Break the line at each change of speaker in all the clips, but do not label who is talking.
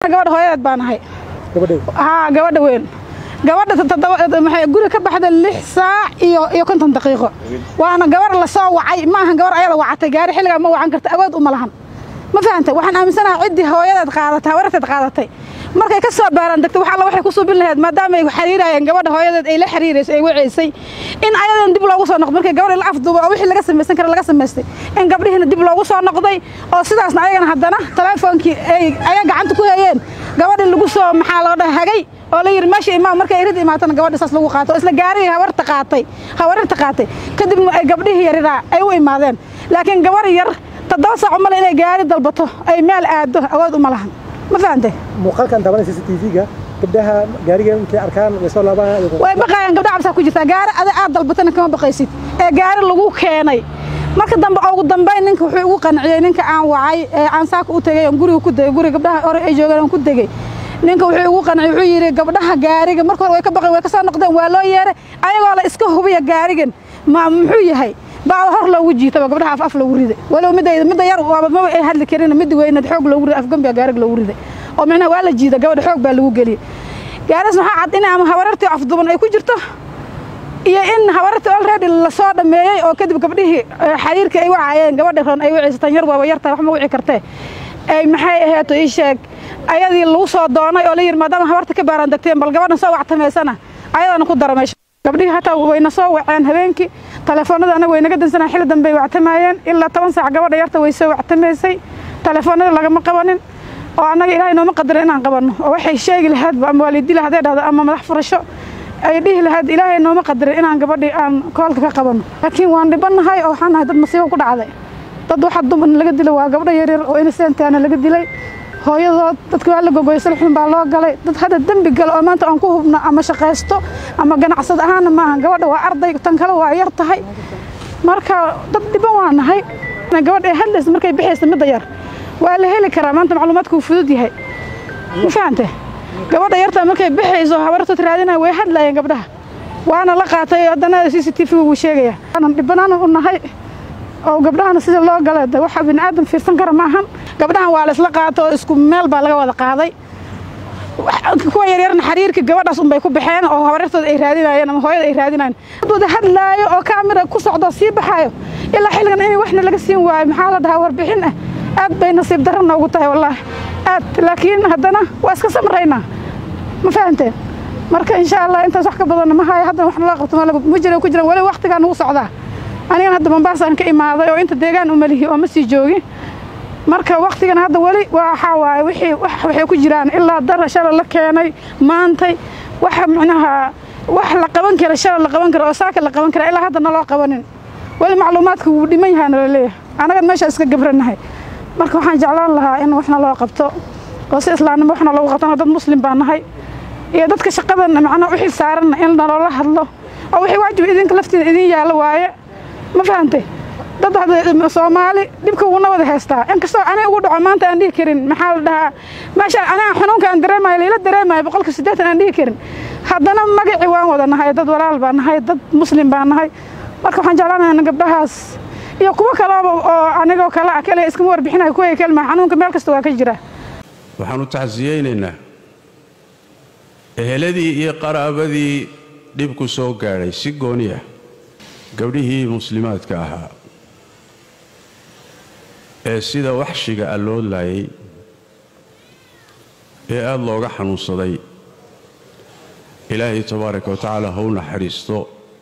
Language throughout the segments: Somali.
gabadha hooyadeed baan ahay
gabadheed
haa gabadha weyn gabadha toddoba maxay guri ka baxda lix saac iyo iyo konton daqiiqo waana gabar la soo wacay ma ahan gabar ayada wacatay gaari xilligaa ma wacan karta awood uma lahan ma fahantay waxaan aaminsanahay ciddii hooyadeed qaadatay habarteed qaadatay markay ka soo baaraan degtay wax alla waxay ku suubin lahayd maadaama ay xiriirayeen gabadha hooyadeed ay la xiriiraysay ay waceysay in ayadan dib loogu soo noqdo markay gabadha la afduuba oo wixii laga samaysan kara laga samaystay in gabdhihiina dib loogu soo noqday oo sidaasna ayagana haddana taleefoonkii ay ayaga gacanta ku hayeen gabadhii lagu soo maxaa loo dhahay hagay oo la yidhi meesha imaam markay irid imaatana gabadha saas lagu qaato oo isla gaarihii habarta qaatay habarirta qaatay kadibna ay gabdhihii yariraa ay u imaadeen laakiin gabar yar toddoba saac umale inay gaari dalbato ay meel aado awood uma lahan ma fahantay
muuqaalkan daabanaysa c t v-ga gabdhaha gaariga intay arkaan way soo laabaan
way baqayaan gabdha cabsaa ku jirtaa gaari ada aad dalbatana kama baqaysid ee gaari lagu keenay marka dambe ugu dambayn ninka wuxuu igu qanciyey ninka aan wacay ee aan saaka u tegey oon guriga ku degay guriga gabdhaha hore ay joogeen oon ku degey ninka wuxuu igu qanciyey wuxuu yidhi gabdhaha gaariga marka hore way ka baqeen way ka soo noqdeen waa loo yeeray ayagoo la iska hubiya gaarigan ma muxuu yahay bacda hor loogu jiitaba gabdhaha af af loogu riday walow midda midda yar waaba maba ay hadli karin midda weyneed xoog loogu riday afgambiga gaarig loogu riday oo micnaha waa la jiida gabadha xoog baa lagu geliyey gaaris maxaa cad in ama habarartii afduban ay ku jirto iyo in habarartii already lasoo dhammeeyey oo kadib gabdhihii xariirka ay wacaayeen gabadha ron ay wacaysataan yar waaba yartahay wax ma wici kartee ay maxay aheeto ii sheeg ayadii lagu soo doonay oo la yidhi maadaama habarta ka baaraan degteen bal gabadhan soo wactamaysana ayadana ku dara meesha gabdhihii hataa wayna soo waceen habeenkii taleefoonada anaga way naga dansanaa xilli dambe ay wactamaayeen ilaa toban saac gabadha yarta way soo wactamaysay taleefoonada lagama qabanin oo annaga ilaahay nooma qadarin inaan qabanno oo waxay sheegi lahayd ama waalidila hadday dhahdo ama madax furasho ay dhihi lahayd ilaahay nooma qadarin inaan gabadhii aan koolka ka qabanno laakiin waan dhibannahay oo waxaan nahay dad masiibo ku dhacday dad waxa dumar laga dilay waa gabdho yaryar oo inisentaana laga dilay hooyadood dadka waa la gogoyay salxun baa loo galay dad hadda dembi gala oo maanta aan ku hubno ama shaqaysto ama ganacsad ahaana maaha gabadha waa arday tan kale waa yar tahay marka dad dhiban waa nahay gabadha ay hadlaysa markay bixaysa midda yar waa la heli karaa maanta macluumaadku wuu fudud yahay ma fahante gabadha yarta markay bixayso habartood raadinaya way hadlayeen gabdhaha waana la qaatay haddana c c t v wuu sheegaya aanan dhibanaana u nahay oo gabdhahana sida loo gala de waxa bini aadam fiirsan kara ma ahan gabdhahan waa la isla qaato oo isku meel baa laga wada qaaday kuwa yaryarna xariirka gabadhaas unbay ku baxeen oo habarartooda ay raadinayeen ama hooyada ay raadinayeen wada hadlaayo oo kaamira ku socdo sii baxaayo ilaa xilligan in waxna laga siin waayo maxaa la dhahaa warbixin ah aad bay nasiib darro noogu tahay wallaahi aad laakiin haddana waa iska samraynaa ma fahanteen marka insha allah intaas wax ka badanna ma hayo haddana wax nala qabto ma jira ku jiran weli waqtigaa nagu socdaa anigan hadda mambaasaan ka imaaday oo inta deegaan umalihi oo ma sii joogin marka waqtigan hadda weli waxaa waaye wixii waxay ku jiraan ilaa dara shala la keenay maantay waxa micnaha wax la qaban kara shala la qaban kara oo saaka la qaban kara ilaa hadda naloo qabanin weli macluumaadka wuu dhiman yahaa nala leeyahay annagan meesha iska gabranahay marka waxaan jeclaan lahaa in waxna loo qabto oo si islaamnimo waxna loogu qabtana dad muslim baa nahay iyo dadka shaqadan macnaha u xil saaranna in naloola hadlo oo wixii waajib idinka laftiina idin yaallo waaye ma fahantay dad soomaali dhibka wuuna wada haystaa inkastoo aniga ugu dhaco maanta aan dhihi karin maxaa la dhahaa meesha aniga xanuunka aan dareemayo layla dareemayo boqolka siddeetan aan dhihi karin haddana magaci waan wada nahay dad walaal baa nahay dad muslim baa nahay marka waxaan jeclaanayaa gabdhahaas iyo kuwo kaleba oo anigoo kale ah kale iskama warbixinayo kuwa kelmaa xanuunka meel kasta waa ka jira
waxaan u tacsiyeynaynaa eheladii iyo qaraabadii dhibku soo gaadhay si gooniya gabdhihii muslimaadka ahaa ee sida waxshiga ah loo laayay ee aada looga xanuunsaday ilaahay tabaaraka wa tacaala ha u naxariisto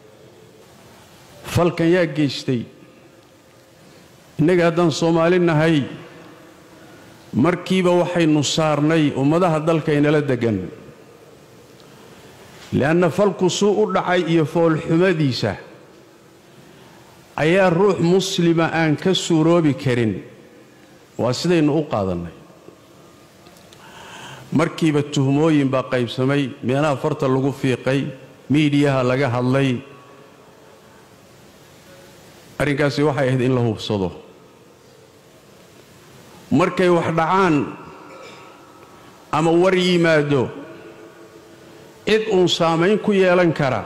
falkan yaa geystay innaga haddaan soomaali nahay markiiba waxaynu saarnay ummadaha dalkaynala deggan le'anna falku suu u dhacay iyo foolxumadiisa ayaa ruux muslima aan ka suuroobi karin waa sidaynu u qaadannay markiiba tuhmooyin baa qaybsamay meelaha farta lagu fiiqay miidiyaha laga hadlay arrinkaasi waxay ahayd in la hubsado markay wax dhacaan ama war yimaado cid uun saamayn ku yeelan kara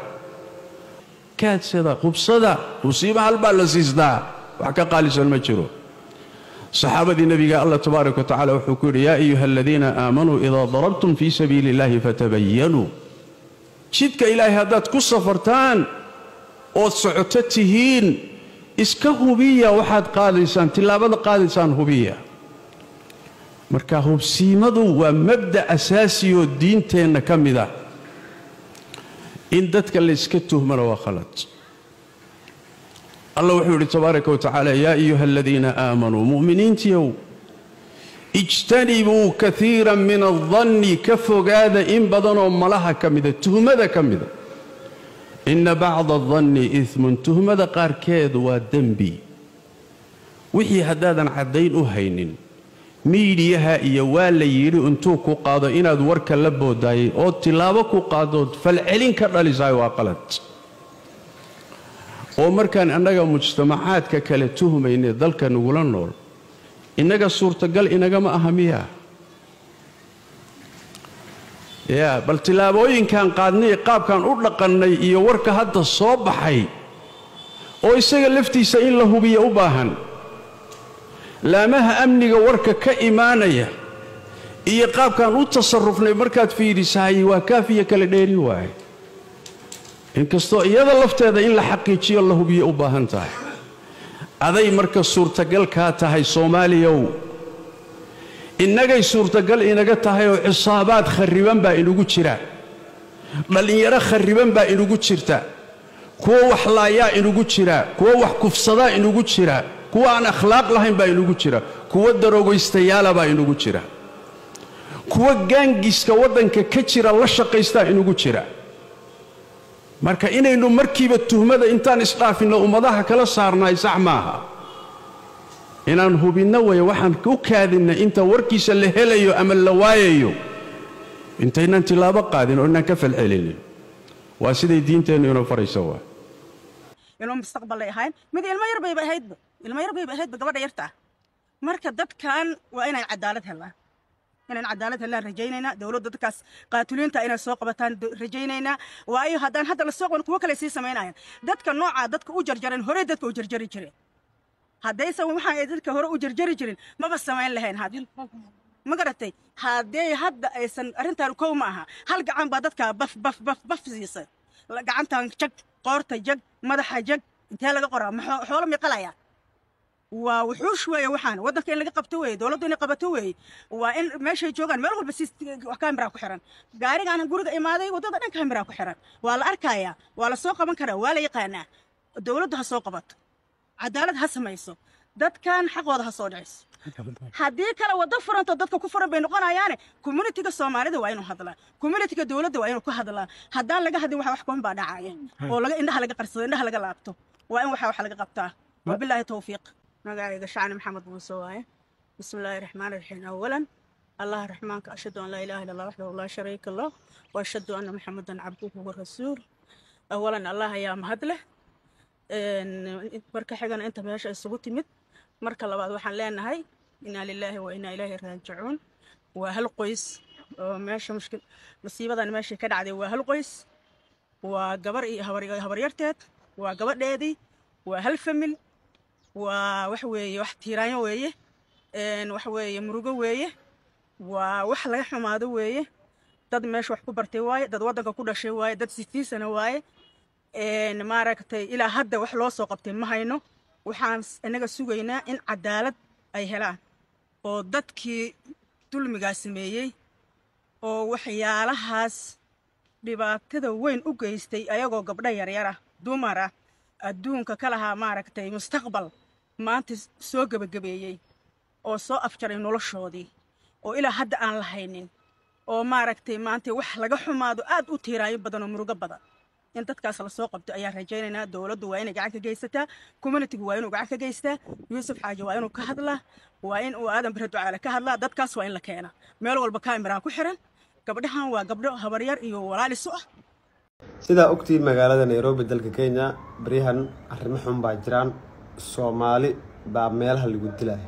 kaadsada hubsada musiiba halbaa la siistaa wax ka qaalisan ma jiro saxaabadii nebiga allah tabaaraka wa tacala wuxuu ku yidhi yaa ayuha aladiina aamanuu idaa darabtum fii sabiili illahi fatabayanuu jidka ilaahay haddaad ku safartaan ood socoto tihiin iska hubiya waxaad qaadaysaan tillaabada qaadaysaan hubiya marka hubsiimadu waa mabda asaasiyoo diinteenna ka mid ah in dadka layska tuhmana waa khalad allah wuxuu yidhi tabaaraka wa tacaala yaa ayuha aladiina aamanuu mu'miniintiiow ijtanibuu kaiira min aldanni ka fogaada in badanoo malaha ka mida tuhmada ka mida inna bacda adanni ismun tuhmada qaarkeed waa dembi wixii haddaadan caddayn u haynin miidhiyaha iyo waa la yidhi intuu ku qaado inaad warka la boodaayay oo tilaabo ku qaadood falcelin ka dhalisaay waa qalad oo markaan annaga mujtamacaadka kale tuhmaynay dalka nagula nool innaga suurtagal inagama aha miyaa yaa bal tillaabooyinkaan qaadnay qaabkaan u dhaqannay iyo warka hadda soo baxay oo isaga laftiisa in la hubiya u baahan laamaha amniga warka ka imaanaya iyo qaabkaan u tasarrufnay markaad fiidhisahay waa kaafiya kala dheeri waaye inkastoo iyada lafteeda in la xaqiijiyo la hubiyo u baahan tahay aday marka suurtagal kaa tahay soomaaliyow innagay suurtagal inaga tahay oo cisaabaad kharriban baa inugu jira dhallinyaro kharriban baa inugu jirta kuwo wax laayaa inugu jira kuwo wax kufsadaa inugu jira kuwo aan akhlaaq lahayn baa inugu jira kuwo darogaystayaala baa inugu jira kuwo gaangiska waddanka ka jira la shaqaystaa inugu jira marka inaynu markiiba tuhmada intaan isdhaafinno ummadaha kala saarnahay sax maaha inaan hubinno waya waxaan u kaadinna inta warkiisa la helayo ama la waayayo intaynaan tilaabo qaadin oo inaan ka falcelinin waa siday diinteennu inoo farayso waa
inuu mustaqbal ay ahayn mid ilmo yar bayba ahaydba ilmo yar bayba ahaydba gabadha yarta ah marka dadkan waa inay cadaalad helaan inaan cadaalad helaan rajaynaynaa dowladda dadkaas qaatuliinta inay soo qabataan rajaynaynaa waayo haddaan hadda la soo qaban kuwo kale sii samaynayaan dadka noocaa dadka u jarjareen horey dadka u jarjari jireen haddaysan waxaan ay dadka hore u jarjari jirin maba samayn lahayn ma garatay haddee hadda aysan arrintan kow ma aha hal gacan baa dadkaa baf baf baf baf siisay gacantan jag qoorta jag madaxa jag intee laga qoraa xoolo miqalaya waa wuxuush weeye waxaan waddanka in laga qabto weeye dowladdu inay qabato weeye waa in meeshay joogaan meel walba si kaamiraa ku xiran gaarigaan guriga imaaday waddada dhan kaamiraa ku xiran waa la arkayaa waa la soo qaban karaa waa la yaqaanaa dowladdu ha soo qabato cadaalad ha samayso dadkan xaqooda ha soo dhiciso haddii kale waddo furanto dadka ku furan bay noqonayaane communitiga soomaalida waa inuu hadlaa communitiga dowladda waa inuu ku hadlaa haddaan laga hadlin waxa wax kuwan baa dhacaya oo laga indhaha laga qarsado indhaha laga laabto waa in waxa wax laga qabtaa wabilaahi towfiiq magacayga shacni maxamed muuse waaye bismi illaahi raxmaani raxiim awalan allah raxmaanka ashhadu an laa ilaha illa allah waxdahu laa shariika lah wa ashhadu anna maxamedan cabduhu wa rasuul awalan allah ayaa mahad leh marka xigana inta meesha isugu timid marka labaad waxaan leenahay inaa lilaahi wa inaa ilaahi raajicuun waa hal qoys oo meesha mushkil masiibadan meesha ka dhacday waa hal qoys waa gabar iyo habaryarteed waa gabadheedii waa hal famil waa wax weeye wax tiiraanyo weeye wax weeye murugo weeye waa wax laga xumaado weeye dad meesha wax ku bartay waaye dad waddanka ku dhashay waaye dad sitiisana waaye maaragtay ilaa hadda wax loo soo qabtay ma hayno waxaan inaga sugaynaa in cadaalad ay helaan oo dadkii dulmigaa sameeyey oo waxyaalahaas dhibaatada weyn u geystay ayagoo gabdho yaryara dumara adduunka ka lahaa maaragtay mustaqbal maanta soo gebagabeeyey oo soo afjaray noloshoodii oo ilaa hadda aan la haynin oo maaragtay maanta wax laga xumaado aad u tiiraayo badan oo murugo badan in dadkaas la soo qabto ayaan rajaynaynaa dowladdu waa inay gacan ka geysataa communitigu waa inuu gacan ka geystaa yuusuf xaaji waa inuu ka hadlaa waa in uu aadan bare ducaale ka hadlaa dadkaas waa in la keenaa meel walba kaamiraa ku xiran gabdhahan waa gabdho habaryar iyo walaalisu ah
sidaa ogtiin magaalada nairobi dalka kenya baryahan arrimo xun baa jiraan soomaali baa meelaha lagu dilaya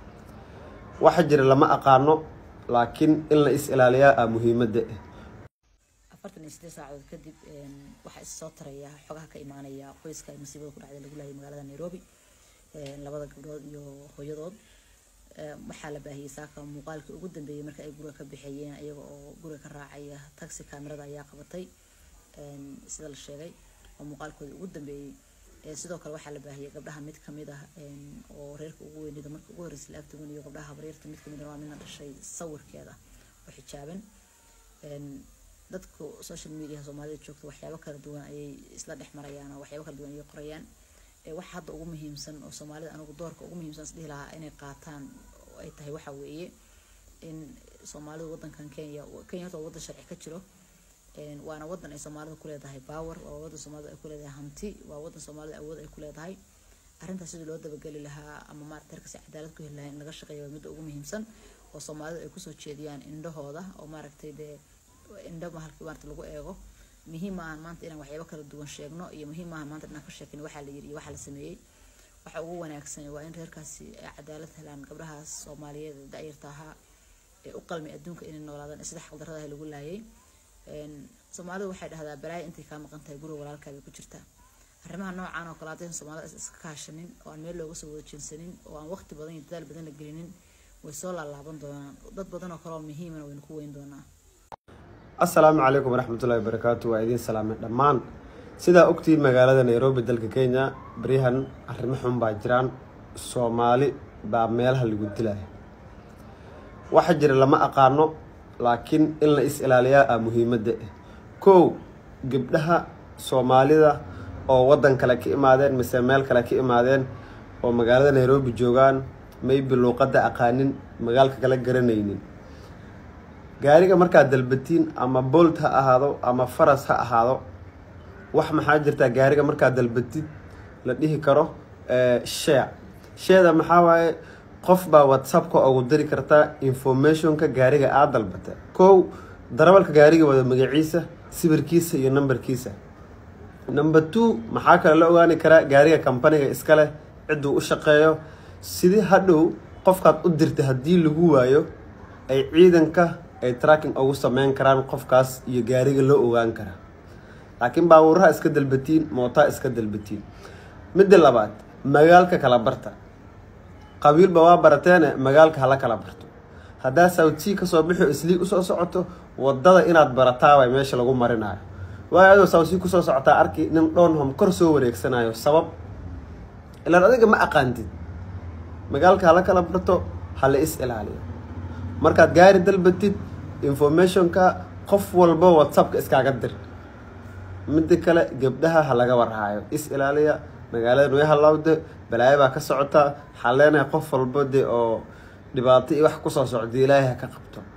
waxa jira lama aqaano laakiin in la is ilaaliyaa aa muhiimadda
afartan iyo siddeed saacadood kadib waxaa is soo taraya xogaha ka imaanaya qoyska ay masiibada ku dhacday lagu laayay magaalada nairobi labada gabdhood iyo hooyadood waxaa la baahiyey saaka muuqaalkii ugu dambeeyey marka ay guriga ka bixiyeen iyaga oo guriga ka raacaya taxi kaamirada ayaa qabatay sida la sheegay oo muuqaalkoodii ugu dambeeyey sidoo kale waxaa la baahiyey gabdhaha mid kamid ah oo reerka ugu weynida marka ugu horreysay la agtaganayo gabdhaha habaryarta mid kamid ah waa midna dhashay sawirkeeda oo xijaaban dadku social media soomaalida joogta waxyaabo kala duwan ayay isla dhex marayaan oo waxyaabo kala duwan ayay qorayaan waxa hadda ugu muhiimsan oo soomaalida anigu doorka ugu muhiimsan isdhihi lahaa inay qaataan ay tahay waxa weeye in soomaalidu wadankan kenya kenya horta waa wadan sharci ka jiro waana wadan ay soomaalida ku leedahay power waa wadan soomaalida ay ku leedahay hanti waa wadan soomaalida awood ay ku leedahay arrintaas sidii loo dabageli lahaa ama maarata herkasi cadaalad ku heli lahaa in laga shaqeeyo waa midda ugu muhiimsan oo soomaalidu ay kusoo jeediyaan indhahooda oo maaragtay dee indho mahalkii maarata lagu eego muhiim maahan maanta inaan waxyaabo kala duwan sheegno iyo muhiim maahan maanta inaan ka sheekin waxaa la yiri iyo waxaa la sameeyey waxa ugu wanaagsan waa in reerkaasi ay cadaalad helaan gabdhahaas soomaaliyeed da-yarta ahaa ee u qalmay adduunka inay noolaadaan sida xaqdarrada lagu laayay soomaalidu waxay dhahdaa balaayo intay kaa maqan tahay guriga walaalkaabay ku jirtaa arrimaha noocan oo kale haddaysan soomaalida iska kaashanin oo aan meel looga soo wada jeensanin oo aan waqti badan iyo dadaal badan la gelinin way soo laalaaban doonaan dad badan oo kale oo muhiimana waynu ku weyn doonaa
assalaamu calaykum waraxmatullahi wabarakaatu waa idiin salaamay dhammaan sidaa ogtihiin magaalada nairobi dalka kenya baryahan arrimo xun baa jiraan soomaali baa meelaha lagu dilaya waxa jira lama aqaano laakiin in la is ilaaliyaa ah muhiimadda ah kow gabdhaha soomaalida oo waddan kale ka imaadeen mise meel kale ka imaadeen oo magaalada nairobi joogaan maybe luuqadda aqaanin magaalka kala garanaynin gaariga markaad dalbatiin ama bolt ha ahaado ama faras ha ahaado wax maxaa jirtaa gaariga markaad dalbatid la dhihi karo share sheeda maxaa waaye qof baa whatsappka ugu diri kartaa informationka gaariga aad dalbata kow darawalka gaariga wada magaciisa sawirkiisa iyo nambarkiisa number two maxaa kale la ogaani karaa gaariga kambaniga iska leh cidduu u shaqeeyo sidii hadhow qofkaad u dirtay haddii lagu waayo ay ciidanka ay tracking ugu sameyn karaan qofkaas iyo gaariga loo ogaan karaa laakiin baabuuraha iska dalbatiin mootaa iska dalbatiin midda labaad magaalka kala barta qabiilba waa barateene magaalka hala kala barto haddaa southsea kasoo bixi islii usoo socoto wadada inaad barataabay meesha lagu marinayo waayo adoo southsea kusoo socotaa arki nin dhonhom kor soo wareegsanayo sabab ilaan adiga ma aqaantid magaalka hala kala barto hala is ilaaliyo markaad gaari dalbatid informationka qof walba whatsappka iskaaga dir midda kale gabdhaha ha laga warhaayo is ilaaliya magaalada way halawde balaayo baa ka socota xaleenaya qof walba de oo dhibaato iyo wax kusoo socda ilaahay ha ka qabto